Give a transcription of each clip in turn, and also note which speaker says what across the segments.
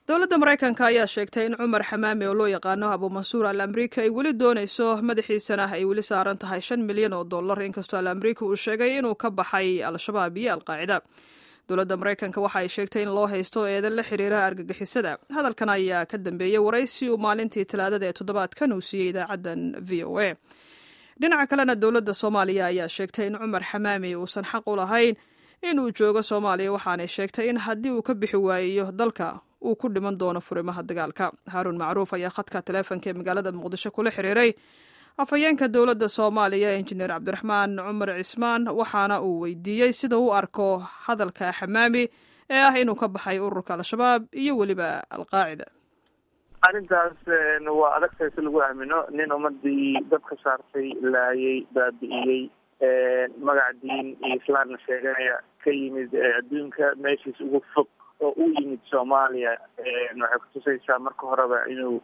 Speaker 1: dowladda maraykanka ayaa sheegtay in cumar xamaami oo loo yaqaano abuumansuur al amriika ay weli doonayso madaxiisana ay weli saaran tahay shan milyan oo dollar inkastoo al amriika uu sheegay inuu ka baxay al-shabaab iyo alqaacida dowladda maraykanka waxa ay sheegtay in loo haysto eedan la xiriira argagixisada hadalkan ayaa ka dambeeyey waraysi uu maalintii talaadada ee toddobaadkan uu siiyey idaacaddan v o a dhinaca kalena dowladda soomaaliya ayaa sheegtay in cumar xamaami uusan xaq u lahayn inuu joogo soomaaliya waxaanay sheegtay in haddii uu ka bixi waayo dalka uu ku dhiman doono furimaha dagaalka haaruun macruuf ayaa khadka taleefonka ee magaalada muqdisho kula xiriiray afhayeenka dowladda soomaaliya injineer cabdiraxmaan cumar cismaan waxaana uu weydiiyey sida u arko hadalka xamaami ee ah inuu ka baxay ururka al-shabaab iyo weliba alqaacida
Speaker 2: arrintaas waa adagtahay si lagu aamino nin ummadii dad ka saartay laayay baabi'iyey magac diin iyo islaamna sheeganaya ka yimid adduunka meeshiis ugu fog oo u yimid soomaaliya waxay kutusaysaa marka horeba inuu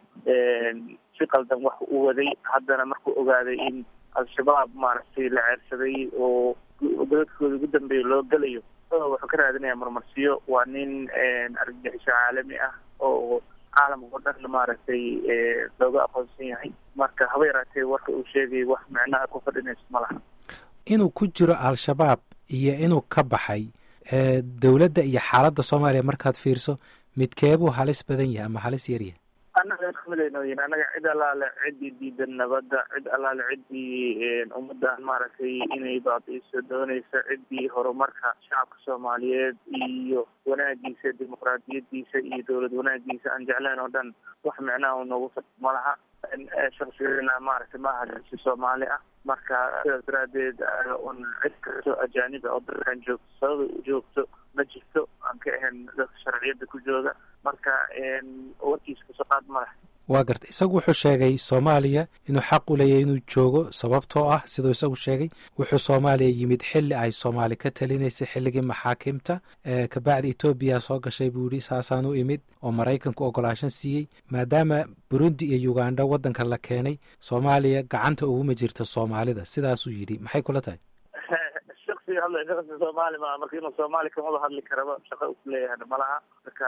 Speaker 2: si qaldan wax u waday haddana markuu ogaaday in al-shabaab maaragtay la ceersaday oo godadkooda ugu dambeeya loo gelayo wuxuu ka raadinaya marmarsiyo waa nin argagixiso caalami ah oo caalamka oo dhan maaragtay looga aqoonsan yahay marka haba yaraatee warka uu sheegay wax micnaha ku fadhinayso ma laha
Speaker 3: inuu ku jiro al-shabaab iyo inuu ka baxay dowladda iyo xaaladda soomaaliya markaad fiirso midkeebuu halis badan yahay ama halis yaryahay
Speaker 2: annaga kamidaynoyin annaga cid allaale ciddii diidan nabadda cid allaale ciddii ummaddan maaragtay inay baabi'iso doonaysa ciddii horumarka shacabka soomaaliyeed iyo wanaagiisa dimuqraadiyadiisa iyo dowlad wanaagiisa aan jecleen oo dhan wax micnaha u noogu fad ma laha shaksigeena maaragtay maaha si soomaali ah marka sidaas daraadeed un cid kasto ajaanib oo dalkan joogto sababa u joogto ma jirto aan ka ahayn dadka sharciyada ku jooga marka warkiisa kasoo qaad ma leh
Speaker 3: waa garta isagu wuxuu sheegay soomaaliya inuu xaq u leeyahay inuu joogo sababtoo ah siduu isagu sheegay wuxuu soomaaliya yimid xilli ay soomaali ka talinaysay xilligii maxaakimta kabacdi etoobiya soo gashay buu yihi saasaan u imid oo maraykanku ogolaashan siiyey maadaama burundi iyo uganda waddanka la keenay soomaaliya gacanta uguma jirta soomaalida sidaasuu yidhi maxay kula tahay
Speaker 2: shaksiga hadlay shaqsi soomaali maa marka inuu soomaali kamada hadli karaba shaqa u kuleeyahana malaha marka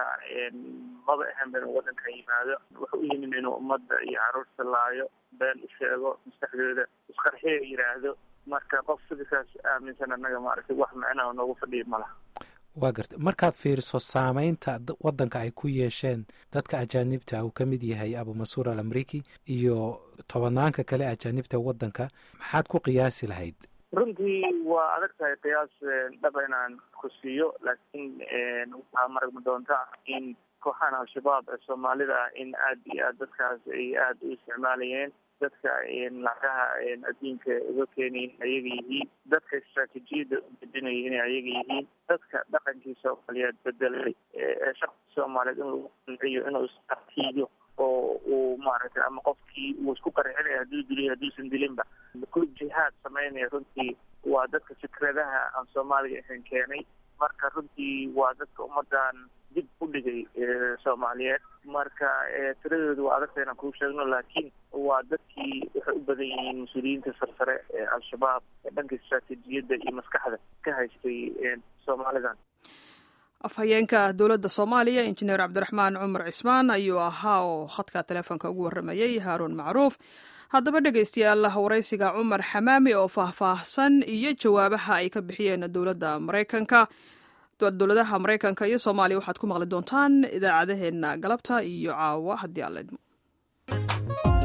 Speaker 2: maba ahan inuu waddanka yimaado wuxuu u yimid inuu ummadda iyo caruurta laayo been u sheego maskaxdooda isqarxiya yidhaahdo marka qof sidikaas aaminsan annaga maaragtay wax micnaha noogu fadhiya malaha
Speaker 3: waa garta markaad fiiriso saameynta waddanka ay ku yeesheen dadka ajaanibta uu ka mid yahay abumansuur al amriki iyo tobanaanka kale ajaanibta waddanka maxaad ku qiyaasi lahayd
Speaker 2: runtii waa adag tahay qiyaas dhaba inaan ku siiyo laakiin waxaa maragma doonta in kooxahan al-shabaab ee soomaalida ah in aad iyo aad dadkaas ay aada u isticmaalayeen dadka lacagaha adduunka uga keenayin ayaga yihiin dadka istraatijiyadda u bedinaya inay ayaga yihiin dadka dhaqankii soomaaliyeed bedelay ee shaqsi soomaaliyeed in lagu qanciyo inuu isartiiyo oo uu maaragtay ama qofkii uu isku qarxinaya hadduu diliyo hadduusan dilinba ku jihaad samaynaya runtii waa dadka fikradaha aan soomaaliga ahayn keenay marka runtii waa dadka ummadan dib u dhigay soomaaliyeed marka tiradooda waa adagta inaan kuu sheegno laakiin waa dadkii waxay u badan yihiin mas-uuliyiinta sarsare ee al-shabaab ee dhanka istraatijiyadda iyo maskaxda ka haystay soomaalidan
Speaker 1: afhayeenka dowladda soomaaliya injineer cabdiraxmaan cumar cismaan ayuu ahaa oo khadka taleefonka ugu warramayey haaruun macruuf haddaba dhegaystayaal waraysiga cumar xamaami oo faahfaahsan iyo jawaabaha ay ka bixiyeen dowladda maraykanka dowladaha maraykanka iyo soomaaliya waxaad ku maqli doontaan idaacadaheenna galabta iyo caawa haddii aan la idmo